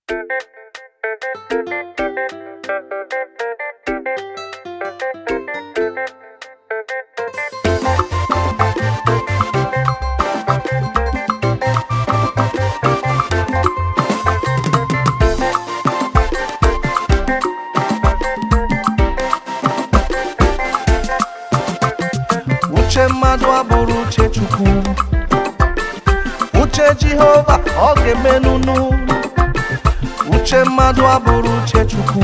uche mmadụ abụrụ uche chukwu uche jehova ọ ga-emenunu uche mmadụ abụrụ uche chukwu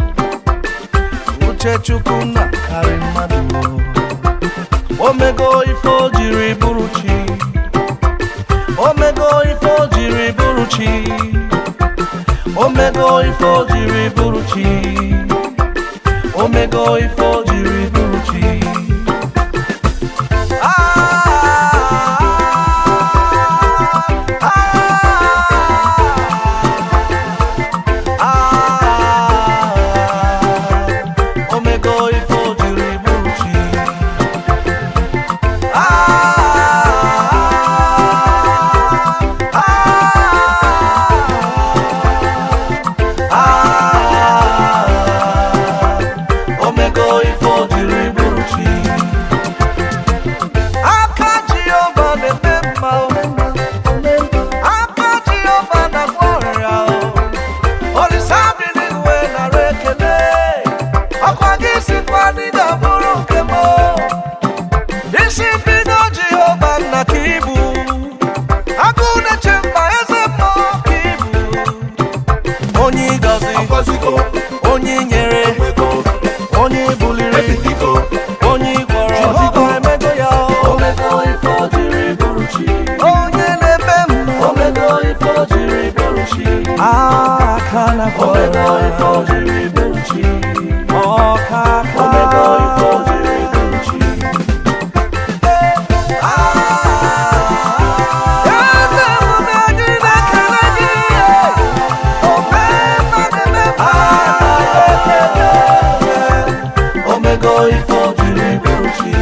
uche chukwu na karị mmadụ omego ife o jiri bụrụ chi omego ife o jiri bụrụ chi omego ife o jiri bụrụ chi omego ife o jiri bụrụ chi omego ife o jiri bụrụ chi omego ife o jiri bụrụ chi aka jehova na-eme mma aka jehova na-agwọ ọrịa olisa bi n'igwe nara ekele ọkwa gị sikwa n'ịga bụrụ nke m isi bido jehova nna ka ibu agụ na-eche mba eze mmụọ ka ibu onye ịgọzi Agọzigo, onye nyere enwego, onye buliri ebiligo, onye gwọrọ jehova emego ya omego ife o jiri bụrụ chi. onye na-eme mma Omego ife o jiri bụrụ chi. aka na Omego ife o jiri bụrụ chi. ọka aka Omego ife o jiri bụrụ chi. eze emume anyị na-ekele gị ome mmadụ eme Omego ife o jiri bụrụ chi.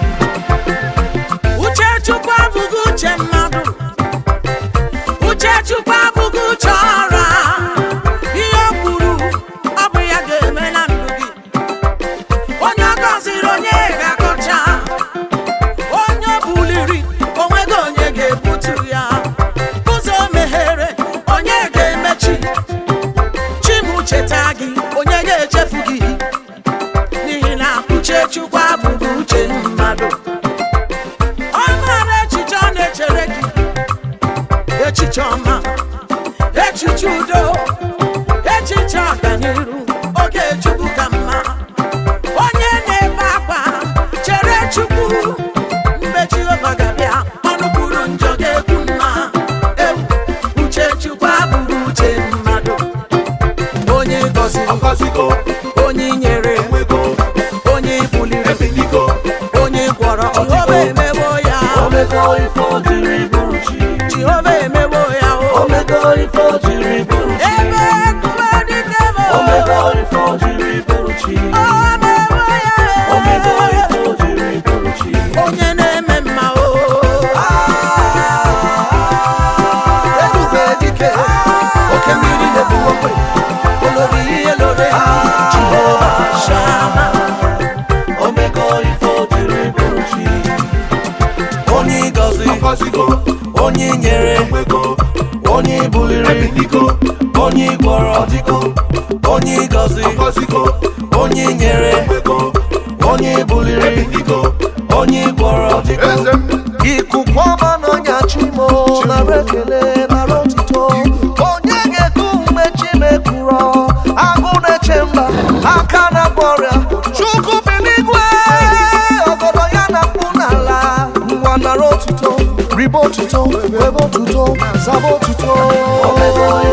uche chukwu abụghị uche mmadụ uche chukwu abụghị uche ọra ihe o kwuru ọ bụ ya ga-eme na ndụ gị onye ọ gọziri onye ga-akọcha onye o buliri onweghị onye ga-ebutu ya ụzọ o meghere onye ga-emechi chi m cheta gị onye ga-echefu gị n'ihi na uche chukwu abụghị uche mmadụ ọ maara echiche ọ na-echere gị echiche ọma echiche udo echiche ọganiru oge chukwu ka mma onye na-ebe akwa chere chukwu mgbe jehova ga-abịa ọnụ kwuru njọ ga-ekwu mma ewu uche chukwu abụghị uche mmadụ onye gọziri Agọzigo, onye nyere enwego, onye buliri ebiligo, onye gwọrọ jehova emewo ya omego ife o jiri bụrụ chi. jehova emewo ya o Omego ife o jiri bụrụ chi. ebe kume dike mo Omego ife o jiri bụrụ chi. o mewo ya Omego ife o jiri bụrụ chi. onye na-eme mma o ebube dike oke mmiri na-ebu ogbe olori ihe lore jehova shama Omego ife o jiri bụrụ chi. onye ịgọzi Agọzigo, onye nyere enwego, onye buliri ebiligo, onye gwọrọ ọdịgo, onye ịgọzi agọzigo, onye nyere enwego, onye buliri ebiligo, onye gwọrọ eze m, ikuku ọma n'ọnya chimo nara ekele nara otuto onye ga-eku mgbe chimekwuro agụ na-eche mba aka na ọrịa chukwu bi n'igwe ọgọdọ ya na mkpu n'ala nwa nara otuto ribe otuto webe otuto zaba otuto omego